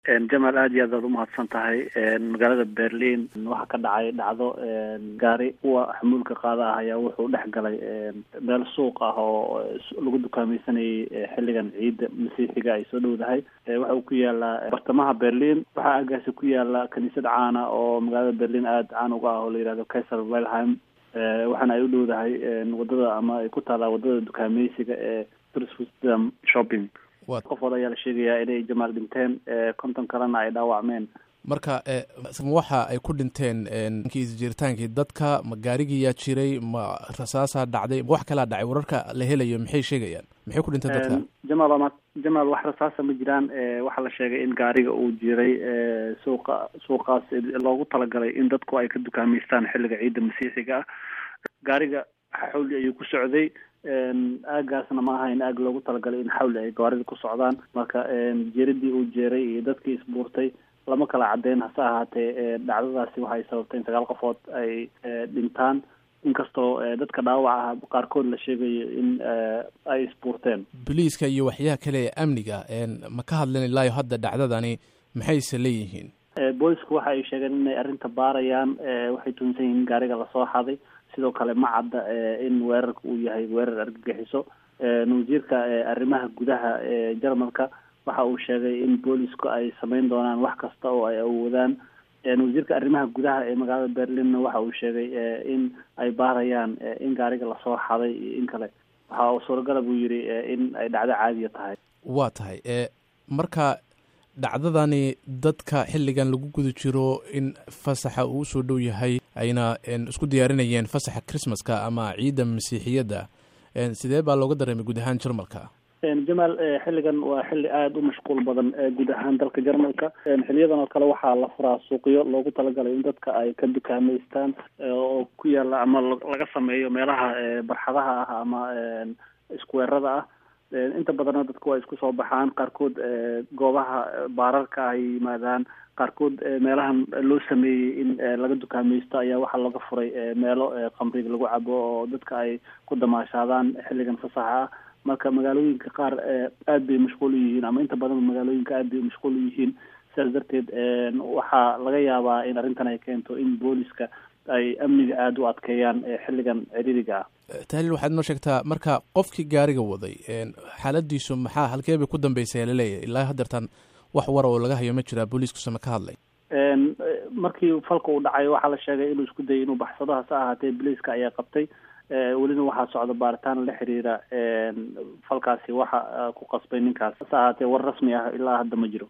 jamaal aad iyo aad aad umahadsan tahay magaalada berlin waxaa ka dhacay dhacdo gaari kuwa xamuulka qaada ah ayaa wuxuu dhex galay meel suuq ah oo lagu dukaamaysanayay xilligan ciidda masiixiga ay soo dhowdahay waxa uu ku yaalaa bartamaha berlin waxaa agaasi ku yaala kaniisad caana oo magaalada berlin aada caan uga ah oo la yihahdo kaiser wilhelm waxaana ay u dhowdahay wadada ama ay ku taalaa wadada dukaamaysiga ee tourism shopping qofood ayaa la sheegayaa inay jamaal dhinteen konton kalena ay dhaawacmeen marka waxa ay ku dhinteen isjiritaankii dadka ma gaarigiyaa jiray ma rasaasaa dhacday ma wax kalaa dhacay wararka la helayo maxay sheegayaan maxay ku dhinteen dadka jamaal ma jamaal wax rasaasa ma jiraan waxaa la sheegay in gaariga uu jiray suuqa suuqaas loogu talagalay in dadku ay ka dukaamaystaan xilliga ciidda masiixiga ah gaariga xawli ayuu ku socday aagaasna ma ahayn aag loogu talagalay in xawli ay gaarida ku socdaan marka jeeradii uu jeeray iyo dadkii isbuurtay lama kala cadeyn hase ahaatee dhacdadaasi waxay sababtay in sagaal qofood ay dhintaan inkastoo dadka dhaawaca ah qaarkood la sheegayo in ay isbuurteen boliiska iyo waxyaha kale ee amniga ma ka hadlan ilaayo hadda dhacdadani maxayse leeyihiin boolisku waxa ay sheegeen inay arrinta baarayaan waxay tuhunsan yihiin gaariga lasoo xaday sidoo kale ma cadda in weerarka uu yahay weerar argagixiso wasiirka arrimaha gudaha ee jarmalka waxa uu sheegay in boolisku ay sameyn doonaan wax kasta oo ay awoodaan wasiirka arrimaha gudaha ee magaalada berlinna waxa uu sheegay in ay baarayaan in gaariga lasoo xaday iyo in kale waxa uu suuragala buu yidhi in ay dhacdo caadiya tahay waa tahay marka dhacdadani dadka xilligan lagu guda jiro in fasaxa uu usoo dhow yahay ayna isku diyaarinayeen fasaxa christmaska ama ciidda masiixiyadda sidee baa looga dareemay guud ahaan jarmalka jamaal xilligan waa xilli aada u mashquul badan guud ahaan dalka jarmalka xiliyadan oo kale waxaa la furaa suuqyo loogu talagalay in dadka ay ka dukaamaystaan oo ku yaala ama laga sameeyo meelaha barxadaha ah ama iskuweerada ah inta badanna dadku waa isku soo baxaan qaarkood goobaha baararka ay yimaadaan qaarkood meelahan loo sameeyey in laga dukaamaysto ayaa waxaa laga furay meelo khamriga lagu cabo oo dadka ay ku damaashaadaan xilligan fasaxa ah marka magaalooyinka qaar aad bay mashquul u yihiin ama inta badan magaalooyinka aad bay mashquul u yihiin sidaas darteed waxaa laga yaabaa in arrintan ay keento in booliska ay amniga aada u adkeeyaan xilligan ciriiriga ah tahliil waxaad noo sheegtaa marka qofkii gaariga waday xaaladiisu maxaa halkee bay ku dambeysay laleeyahay ilaa hadeertan wax wara oo laga hayo ma jiraa booliiskusama ka hadlay markii falka uu dhacay waxaa la sheegay inuu isku dayay inuu baxsado hase ahaatee boliiska ayaa qabtay welina waxaa socda baaritaan la xiriira falkaasi waxa ku qasbay ninkaas hase ahaatee war rasmi ah ilaa hadda ma jiro